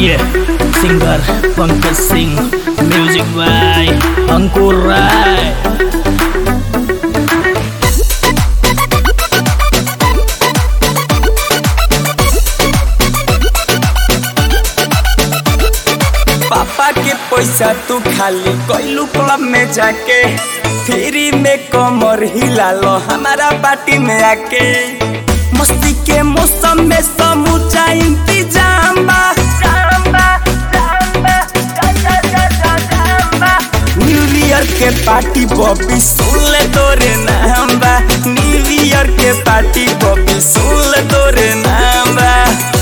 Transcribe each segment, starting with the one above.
Yeah, singer Pankaj Singh, music by Ankur Rai. पापा के पैसा तू खाली कैलू क्लब में जाके फ्री में कमर हिला लो हमारा पार्टी में आके मस्ती के मौसम में समूचा इंतजाम बा जाम बा, जाम बा, जा, जा, जा, जा, जाम बा। न्यू ईयर के पार्टी बॉबी सुन ले तोरे नाम बा न्यू ईयर के पार्टी बॉबी सुन ले तोरे नाम बा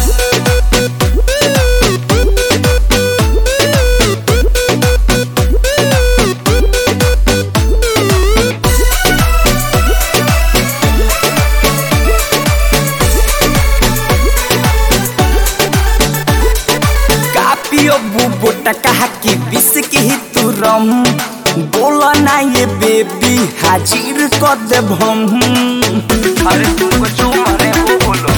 कापियो बुबो टका की बिस की ही तू रम बोला ना ये बेबी हाजिर कर दे हम अरे तुमको जो मारे वो बोलो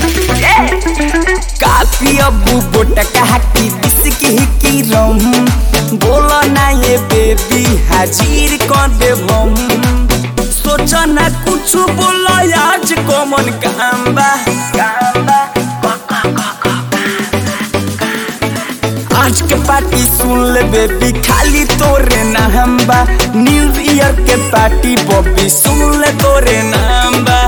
कापियो बुबो टका की बिस की ही की रम बोला ना ये बेबी हाजिर कर दे हम सोचा ना कुछ बोला आज कॉमन काम बा काम बा आज के पार्टी सुन ले बेबी खाली तोरे नाम बा न्यू ईयर के पार्टी बॉबी सुन ले तोरे नाम बा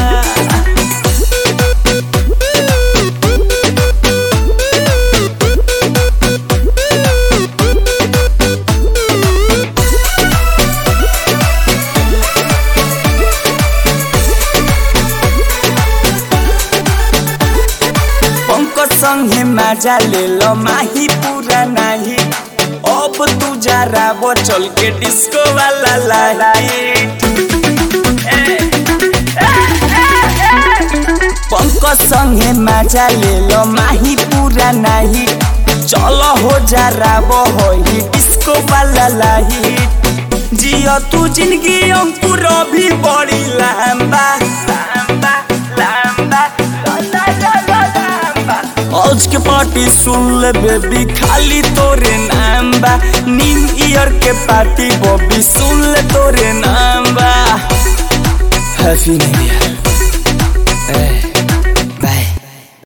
पंकज संगे मजा ले लो माही पूरा नहीं अब तू जरा वो चल के डिस्को वाला लाइट पंकज संगे मजा ले लो माही पूरा नहीं चलो हो जरा वो हो ही डिस्को वाला लाइट जियो तू जिंदगी अंकुर भी बड़ी लंबा लंबा लंबा लंबा लंबा लंबा आज के पार्टी सुन ले बेबी खाली तोरे नाम बा न्यू ईयर के पार्टी बॉबी सुन ले तोरे नाम बा हैप्पी न्यू ईयर